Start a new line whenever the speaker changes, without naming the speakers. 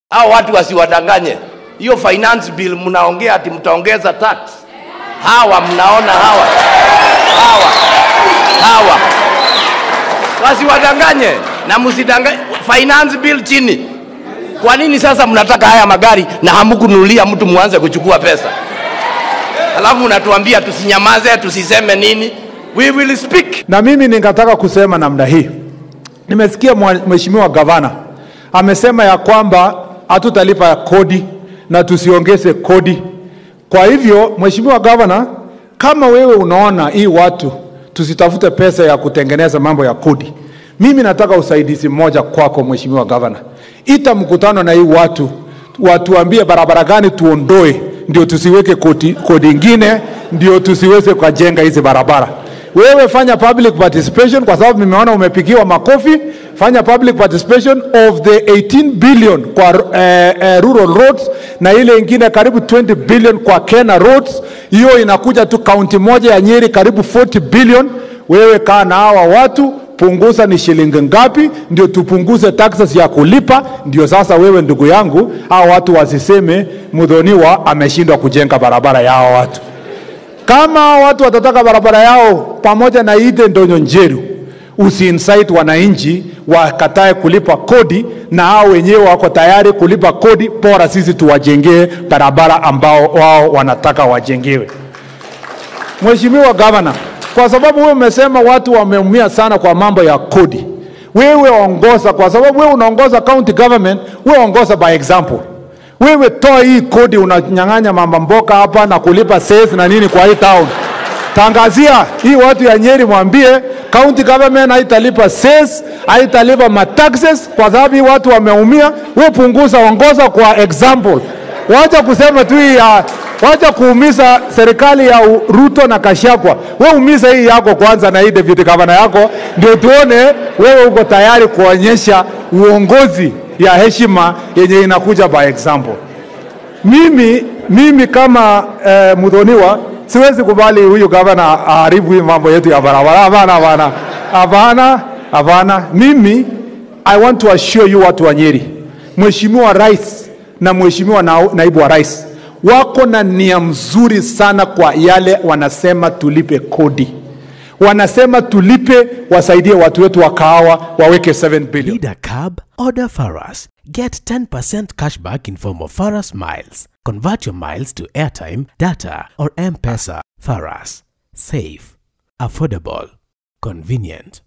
hao watu wasiwadanganye. Hiyo finance bill mnaongea ati mtaongeza tax. Hawa mnaona hawa hawa hawa, wasiwadanganye na msidanganye. Finance bill chini. Kwa nini sasa mnataka haya magari na hamkununulia mtu muanze kuchukua pesa? Alafu mnatuambia tusinyamaze, tusiseme nini? We will speak.
Na mimi ningetaka kusema namna hii. Nimesikia mwa- mheshimiwa gavana amesema ya kwamba hatutalipa kodi na tusiongeze kodi. Kwa hivyo, mheshimiwa gavana, kama wewe unaona hii watu tusitafute pesa ya kutengeneza mambo ya kodi, mimi nataka usaidizi mmoja kwako, mheshimiwa gavana, ita mkutano na hii watu watuambie barabara gani tuondoe, ndio tusiweke kodi, kodi ingine, ndio tusiweze kujenga hizi barabara. Wewe fanya public participation kwa sababu nimeona umepigiwa makofi. Fanya public participation of the 18 billion kwa eh, eh, rural roads na ile ingine karibu 20 billion kwa Kenya roads. Hiyo inakuja tu kaunti moja ya Nyeri karibu 40 billion. Wewe kaa na hawa watu punguza ni shilingi ngapi, ndio tupunguze taxes ya kulipa. Ndio sasa wewe ndugu yangu, hawa watu wasiseme Mudhoniwa ameshindwa kujenga barabara ya hawa watu kama watu watataka barabara yao pamoja na Ide Ndonyo Njeru, usiinsight wananchi wakatae kulipa kodi, na hao wenyewe wako tayari kulipa kodi, bora sisi tuwajengee barabara ambao wao wanataka wajengewe. Mheshimiwa Gavana, kwa sababu wewe umesema watu wameumia sana kwa mambo ya kodi, wewe ongoza, kwa sababu wewe unaongoza county government, wewe ongoza by example. Wewe toa hii kodi, unanyang'anya mama mboka hapa na kulipa cess na nini kwa hii town. Tangazia hii watu ya Nyeri, mwambie county government haitalipa cess, haitalipa mataxes kwa sababu hii watu wameumia. Wewe punguza, ongoza kwa example. Wacha kusema tu hii ya wacha kuumiza serikali ya U- Ruto na Kashagwa. Wewe umiza hii yako kwanza na hii deputy governor yako, ndio tuone wewe uko tayari kuonyesha uongozi ya heshima yenye inakuja by example. Mimi, mimi kama eh, Mudhoniwa siwezi kubali huyu gavana aharibu hii mambo yetu ya barabara. Hapana, hapana, hapana, hapana. Mimi I want to assure you watu wa Nyeri, Mheshimiwa Rais na Mheshimiwa na, naibu wa rais wako na nia mzuri sana kwa yale wanasema tulipe kodi, wanasema tulipe, wasaidie watu wetu wa kahawa waweke 7 billion.
Need a cab? Order Faras. Get 10% cashback in form of Faras Miles. Convert your miles to airtime, data, or M-Pesa. Faras. Safe. Affordable. Convenient.